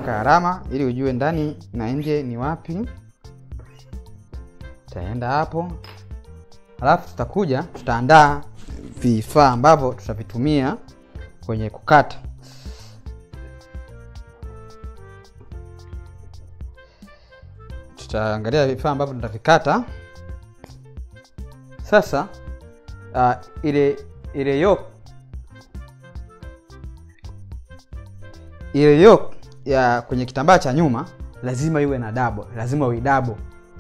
utaweka alama ili ujue ndani na nje ni wapi. Tutaenda hapo, halafu tutakuja tutaandaa vifaa ambavyo tutavitumia kwenye kukata. Tutaangalia vifaa ambavyo tutavikata sasa. Uh, ile ile yoke ile yoke ya kwenye kitambaa cha nyuma lazima iwe na dabo, lazima uidabo.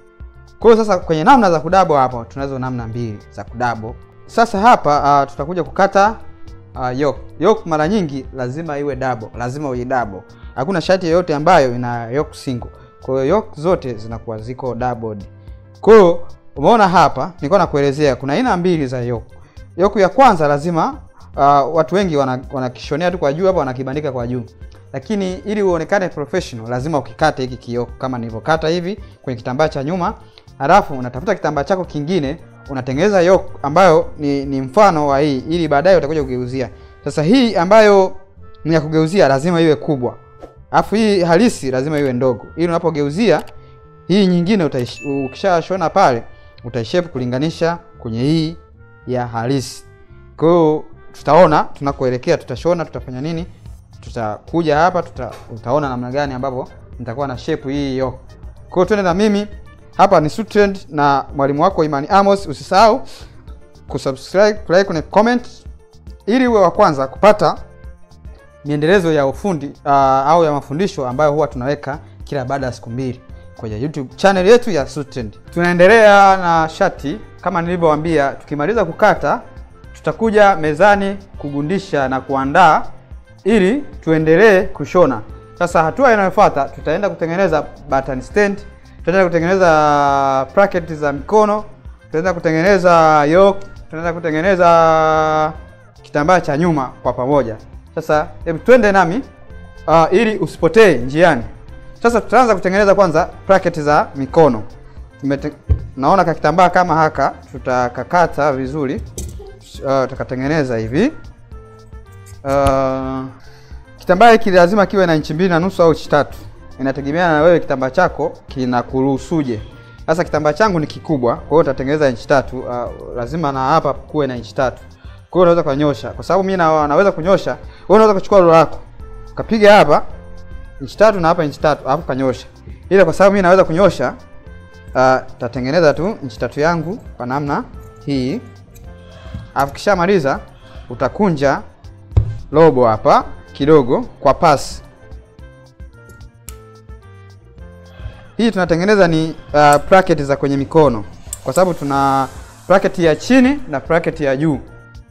Kwa hiyo sasa kwenye namna za kudabo hapo tunazo namna mbili za kudabo. Sasa hapa uh, tutakuja kukata uh, yoke. Yoke mara nyingi lazima iwe dabo, lazima uidabo. Hakuna shati yoyote ambayo ina yoke single. Kwa hiyo yoke zote zinakuwa ziko doubled. Kwa hiyo umeona hapa nilikuwa nakuelezea kuna aina mbili za yoke. Yoke ya kwanza lazima uh, watu wengi wanakishonea wana tu kwa juu hapa wanakibandika kwa juu lakini ili uonekane professional lazima ukikate hiki kioko kama nilivyokata hivi kwenye kitambaa cha nyuma, halafu unatafuta kitambaa chako kingine unatengeneza yoke ambayo ni, ni mfano wa hii, ili baadaye utakuja kugeuzia. Sasa hii ambayo ni ya kugeuzia lazima iwe kubwa, alafu hii halisi lazima iwe ndogo, ili unapogeuzia hii nyingine ukishashona pale utaishape kulinganisha kwenye hii ya halisi. Kwa hiyo tutaona tunakoelekea, tutashona, tutafanya nini tutakuja hapa tuta, utaona namna gani ambapo nitakuwa na shape hii yoke. Kwa hiyo twende na mimi hapa. Ni Sutrend na mwalimu wako Imani Amos. Usisahau kusubscribe, kulike, kuna comment ili uwe wa kwanza kupata miendelezo ya ufundi uh, au ya mafundisho ambayo huwa tunaweka kila baada ya siku mbili kwenye YouTube channel yetu ya Sutrend. Tunaendelea na shati kama nilivyowaambia, tukimaliza kukata tutakuja mezani kugundisha na kuandaa ili tuendelee kushona. Sasa hatua inayofuata tutaenda kutengeneza button stand, tutaenda kutengeneza bracket za mikono, tutaenda kutengeneza yoke, tutaenda kutengeneza kitambaa cha nyuma kwa pamoja. Sasa hebu twende nami uh, ili usipotee njiani. Sasa tutaanza kutengeneza kwanza bracket za mikono. Tumete, naona ka kitambaa kama haka tutakakata vizuri, uh, tutakatengeneza hivi Uh, kitambaa hiki lazima kiwe na inchi mbili na nusu au inchi tatu, inategemeana na wewe kitambaa chako kinakuruhusuje. Sasa kitambaa changu ni kikubwa, kwa hiyo utatengeneza inchi tatu. Uh, lazima na hapa kuwe na inchi tatu, kwa hiyo unaweza kunyosha, kwa sababu mimi na, naweza kunyosha. Wewe unaweza kuchukua rula yako ukapiga hapa inchi tatu na hapa inchi tatu, alafu kanyosha, ila kwa sababu mimi naweza kunyosha, uh, tatengeneza tu inchi tatu yangu kwa namna hii, alafu kishamaliza utakunja robo hapa kidogo kwa pasi hii. Tunatengeneza ni uh, bracket za kwenye mikono, kwa sababu tuna bracket ya chini na bracket ya juu.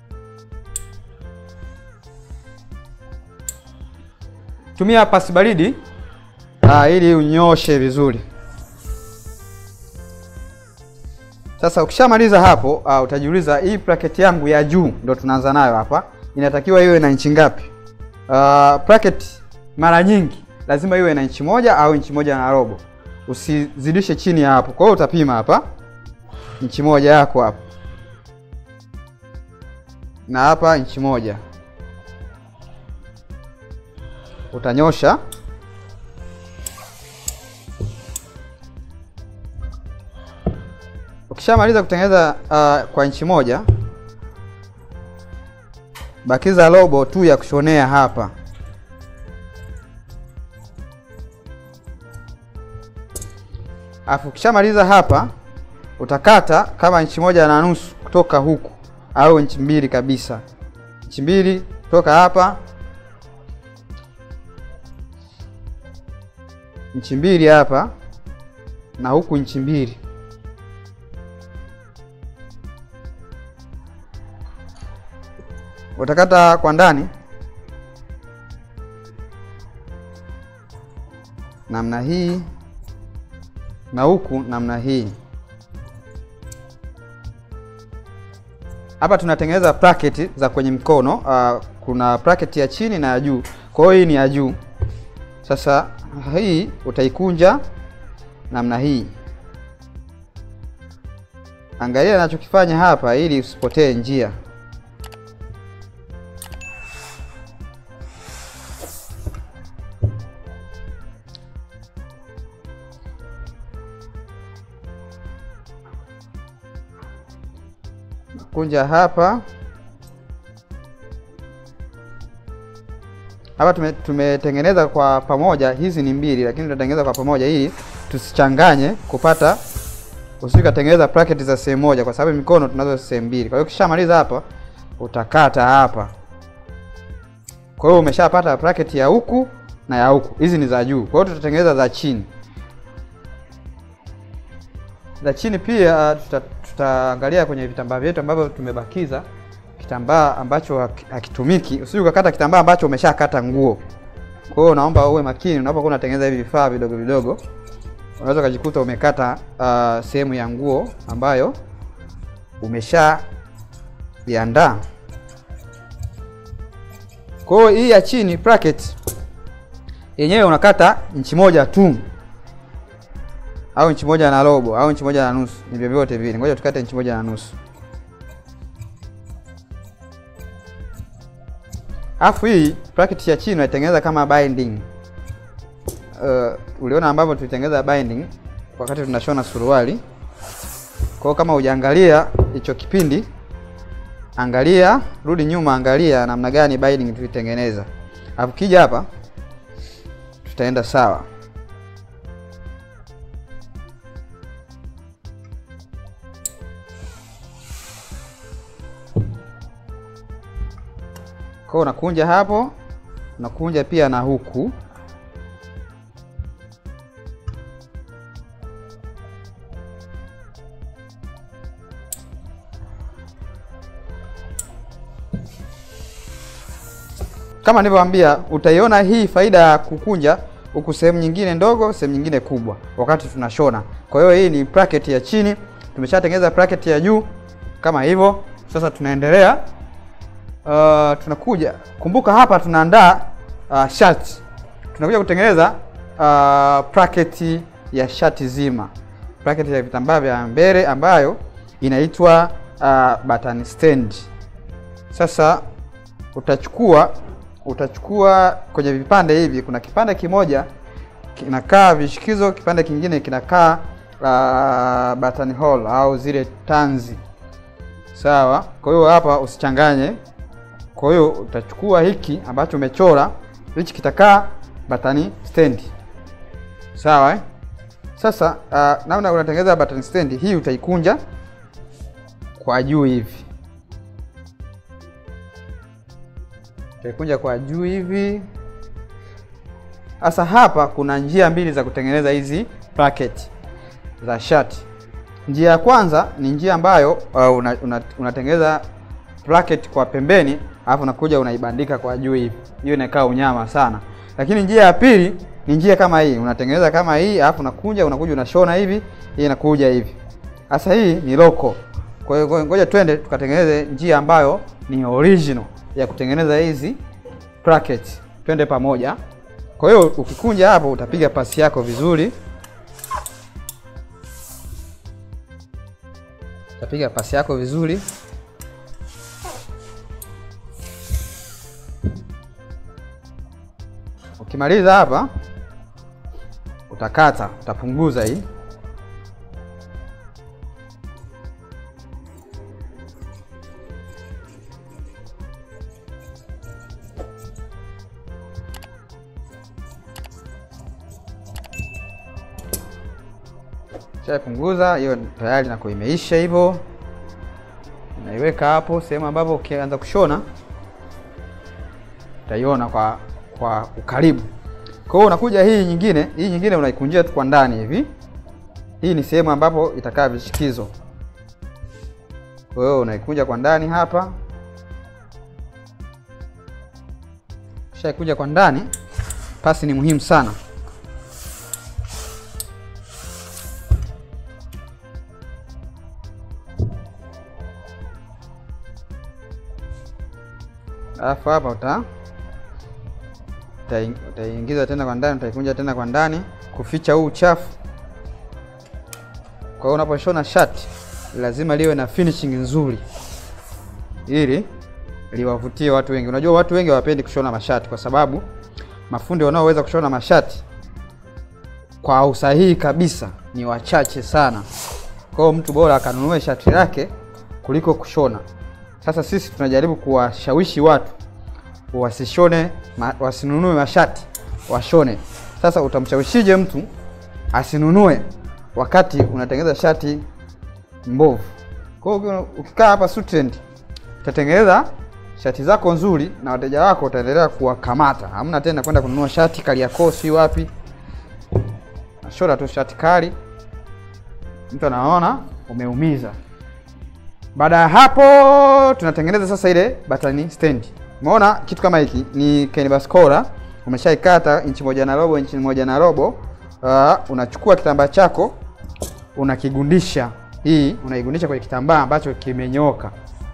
Tumia pasi baridi uh, ili unyoshe vizuri. Sasa ukishamaliza hapo uh, utajiuliza hii bracket yangu ya juu ndo tunaanza nayo hapa inatakiwa iwe na inchi ngapi? Uh, bracket mara nyingi lazima iwe na inchi moja au inchi moja na robo, usizidishe chini ya hapo. Kwa hiyo utapima hapa inchi moja yako hapo na hapa inchi moja, utanyosha ukishamaliza kutengeneza uh, kwa inchi moja bakiza robo tu ya kushonea hapa. Afu ukishamaliza hapa utakata kama inchi moja na nusu kutoka huku au inchi mbili kabisa, inchi mbili kutoka hapa, inchi mbili hapa na huku inchi mbili. Utakata kwa ndani namna hii na huku namna hii. Hapa tunatengeneza bracket za kwenye mkono. Uh, kuna bracket ya chini na ya juu, kwa hiyo hii ni ya juu. Sasa hii utaikunja namna hii. Angalia ninachokifanya hapa ili usipotee njia. Tunakunja hapa hapa tume, tumetengeneza kwa pamoja, hizi ni mbili, lakini tunatengeneza kwa pamoja ili tusichanganye kupata usije ukatengeneza bracket za sehemu moja, kwa sababu mikono tunazo sehemu mbili. Kwa hiyo ukishamaliza hapa utakata hapa. Kwa hiyo umeshapata bracket ya huku na ya huku, hizi ni za juu. Kwa hiyo tutatengeneza za chini. Za chini pia tuta, tutaangalia kwenye vitambaa vyetu ambavyo tumebakiza kitambaa ambacho haki- hakitumiki. Usije ukakata kitambaa ambacho umeshakata nguo. Kwa hiyo naomba uwe makini unapokuwa unatengeneza hivi vifaa vidogo vidogo unaweza ukajikuta umekata uh, sehemu ya nguo ambayo umesha iandaa. Kwa hiyo hii ya chini bracket yenyewe unakata inchi moja tu au inchi moja na robo au inchi moja na nusu, ni vyovyote vile. Ngoja tukate inchi moja na nusu. Alafu hii bracket ya chini unaitengeneza kama binding. Uh, uliona ambavyo tulitengeneza binding wakati tunashona suruali. Kwa hiyo kama hujaangalia hicho kipindi, angalia, rudi nyuma, angalia namna gani binding tulitengeneza. Alafu kija hapa tutaenda sawa. Kwa hiyo unakunja hapo, unakunja pia na huku. Kama nilivyowaambia, utaiona hii faida ya kukunja huku sehemu nyingine ndogo, sehemu nyingine kubwa wakati tunashona. Kwa hiyo hii ni bracket ya chini, tumeshatengeneza bracket ya juu kama hivyo. Sasa tunaendelea uh, tunakuja kumbuka, hapa tunaandaa uh, shati, tunakuja kutengeneza uh, bracket ya shati zima, bracket ya vitambaa vya mbele ambayo inaitwa uh, button stand. Sasa utachukua utachukua kwenye vipande hivi, kuna kipande kimoja kinakaa vishikizo, kipande kingine kinakaa uh, button hole au zile tanzi, sawa. Kwa hiyo hapa usichanganye. Kwa hiyo utachukua hiki ambacho umechora, hichi kitakaa button stand, sawa eh? Sasa uh, namna unatengeneza button stand hii, utaikunja kwa juu hivi utaikunja kwa juu hivi. Sasa hapa kuna njia mbili za kutengeneza hizi bracket za shati. Njia ya kwanza ni njia ambayo uh, una, una, unatengeneza bracket kwa pembeni, alafu unakuja unaibandika kwa juu hivi, hiyo inakaa unyama sana. Lakini njia ya pili ni njia kama hii, unatengeneza kama hii, alafu unakunja unakuja unashona hivi, hii inakuja hivi. Sasa hii ni loko. Kwa hiyo ngoja twende tukatengeneze njia ambayo ni original ya kutengeneza hizi bracket. Twende pamoja. Kwa hiyo ukikunja hapo utapiga pasi yako vizuri, utapiga pasi yako vizuri. Ukimaliza hapa utakata, utapunguza hii Punguza hiyo tayari nako imeisha hivyo, unaiweka hapo sehemu ambapo ukianza kushona utaiona kwa kwa ukaribu. Kwa hiyo unakuja hii nyingine, hii nyingine unaikunjia tu kwa ndani hivi. Hii ni sehemu ambapo itakaa vishikizo, kwa hiyo unaikunja kwa ndani hapa. Ukishaikunja kwa ndani, pasi ni muhimu sana. Alafu hapa uta utaingiza tena kwa ndani, utaikunja tena kwa ndani kuficha huu uchafu. Kwa hiyo unaposhona shati lazima liwe na finishing nzuri, ili liwavutie watu wengi. Unajua watu wengi hawapendi kushona mashati, kwa sababu mafundi wanaoweza kushona mashati kwa usahihi kabisa ni wachache sana. Kwa hiyo mtu bora akanunue shati lake kuliko kushona. Sasa sisi tunajaribu kuwashawishi watu wasishone ma, wasinunue mashati washone. Sasa utamshawishije mtu asinunue wakati unatengeneza shati mbovu? Kwa hiyo ukikaa hapa Sutrend utatengeneza shati zako nzuri na wateja wako utaendelea kuwakamata. Hamna tena kwenda kununua shati Kariakoo si wapi, nashona tu shati kali, mtu anaona umeumiza. Baada ya hapo tunatengeneza sasa ile batani stand. Umeona kitu kama hiki ni canvas cola, umeshaikata inchi moja na robo, inchi moja na robo. Uh, unachukua kitambaa chako unakigundisha, hii unaigundisha kwenye kitambaa ambacho kimenyoka,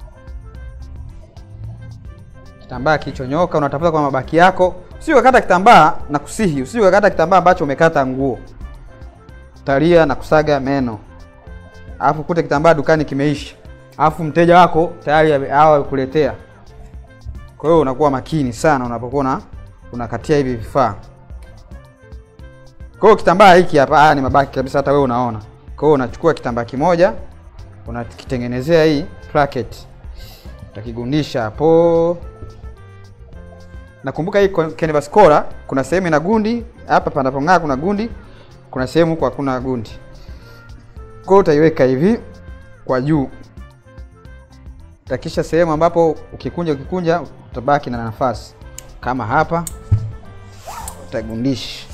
kitambaa kilichonyoka. Unatafuta kwa mabaki yako, usije ukakata kitambaa na kusihi, usije ukakata kitambaa ambacho umekata nguo, utalia na kusaga meno, alafu kute kitambaa dukani kimeisha, alafu mteja wako tayari hawa kuletea kwa hiyo unakuwa makini sana unapokuwa unakatia hivi vifaa. Kwa hiyo kitambaa hiki hapa, haya ni mabaki kabisa, hata wewe unaona. Kwa hiyo unachukua kitambaa kimoja unakitengenezea hii bracket, utakigundisha hapo. Nakumbuka hii canvas cola kuna sehemu ina gundi hapa, panapong'aa kuna gundi, kuna sehemu huko hakuna gundi. Kwa hiyo utaiweka hivi kwa juu takisha sehemu ambapo ukikunja ukikunja utabaki na nafasi kama hapa, utagundisha.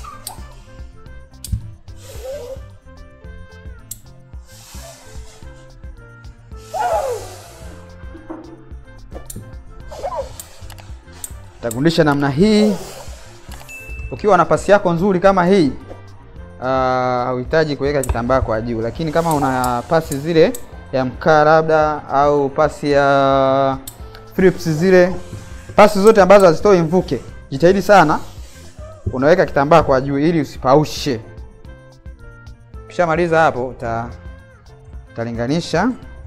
Utagundisha namna hii. Ukiwa na pasi yako nzuri kama hii hauhitaji uh, kuweka kitambaa kwa juu, lakini kama una pasi zile ya mkaa labda au pasi ya Philips zile pasi zote ambazo hazitoi mvuke, jitahidi sana unaweka kitambaa kwa juu ili usipaushe. Ukishamaliza hapo uta utalinganisha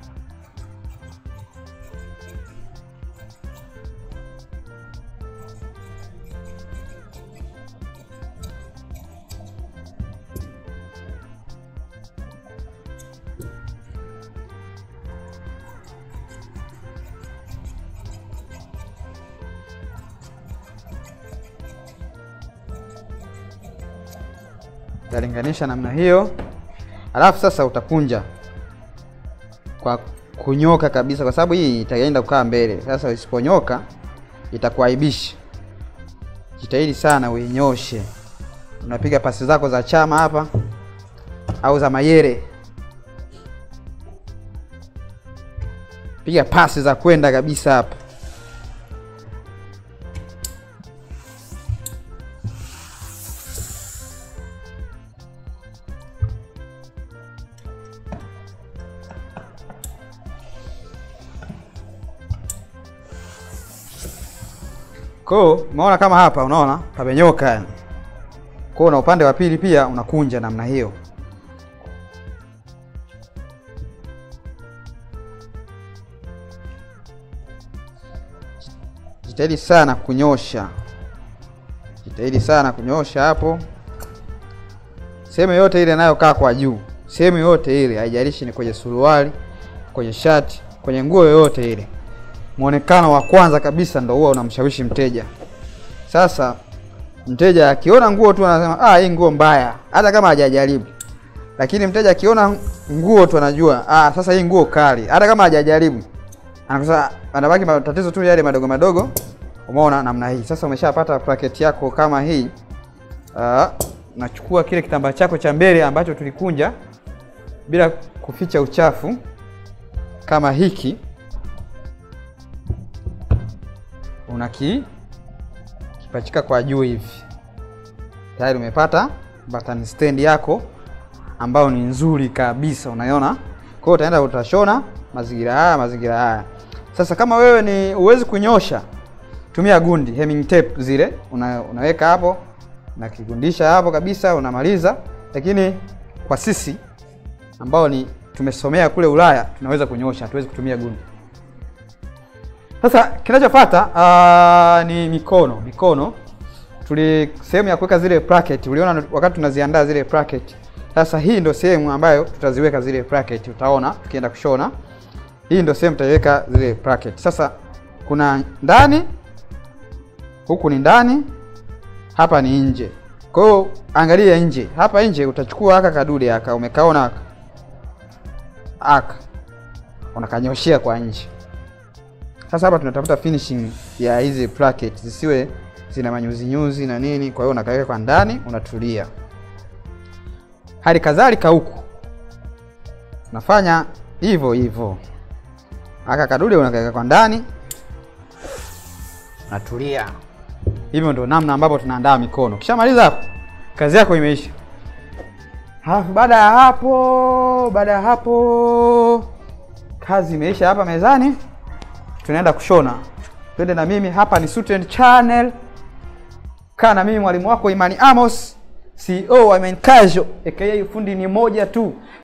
utalinganisha namna hiyo, alafu sasa utakunja kwa kunyoka kabisa, kwa sababu hii itaenda kukaa mbele. Sasa isiponyoka itakuaibisha. Jitahidi sana uinyoshe. Unapiga pasi zako za chama hapa au za mayere, piga pasi za kwenda kabisa hapa. Kwa umeona kama hapa, unaona pamenyoka yani. Kwa na upande wa pili pia unakunja namna hiyo. Jitahidi sana kunyosha, jitahidi sana kunyosha hapo, sehemu yote ile inayokaa kwa juu, sehemu yote ile, haijalishi ni kwenye suruali, kwenye shati, kwenye nguo yoyote ile Muonekano wa kwanza kabisa ndo huwa unamshawishi mteja. Sasa mteja akiona nguo tu anasema ah, hii nguo mbaya, hata kama hajajaribu. Lakini mteja akiona nguo tu anajua ah, sasa hii nguo kali, hata kama hajajaribu. Anakosa, anabaki matatizo tu yale madogo madogo. Umeona namna hii. Sasa umeshapata bracket yako kama hii. Ah, nachukua kile kitambaa chako cha mbele ambacho tulikunja bila kuficha uchafu kama hiki unaki kipachika kwa juu hivi, tayari umepata button stand yako ambayo ni nzuri kabisa, unaiona. Kwa hiyo utaenda utashona mazingira haya mazingira haya. Sasa kama wewe ni uwezi kunyosha, tumia gundi hemming tape zile, una, unaweka hapo na kigundisha hapo kabisa, unamaliza. Lakini kwa sisi ambao ni tumesomea kule Ulaya tunaweza kunyosha, hatuwezi kutumia gundi. Sasa kinachofuata uh, ni mikono. Mikono tuli sehemu ya kuweka zile bracket, uliona wakati tunaziandaa zile bracket. Sasa hii ndio sehemu ambayo tutaziweka zile bracket, utaona tukienda kushona. hii ndio sehemu tutaiweka zile bracket. Sasa kuna ndani, huku ni ndani, hapa ni nje. Kwa hiyo angalia nje, hapa nje utachukua aka kadude aka umekaona aka aka unakanyoshea kwa nje. Sasa hapa tunatafuta finishing ya hizi bracket zisiwe zina manyuzi nyuzi na nini, kwa hiyo unakaweka kwa ndani, unatulia. Hali kadhalika huku unafanya hivyo hivyo, aka kadude unakaweka kwa ndani, unatulia. Hivyo ndio namna ambapo tunaandaa mikono. Ukishamaliza hapo, kazi yako imeisha. Halafu baada ya hapo, baada ya hapo kazi imeisha hapa mezani, tunaenda kushona. Twende na mimi hapa, ni Suiten Channel. Kaa na mimi mwalimu wako Imani Amos, CEO wa Menkajo, aka ufundi ni moja tu.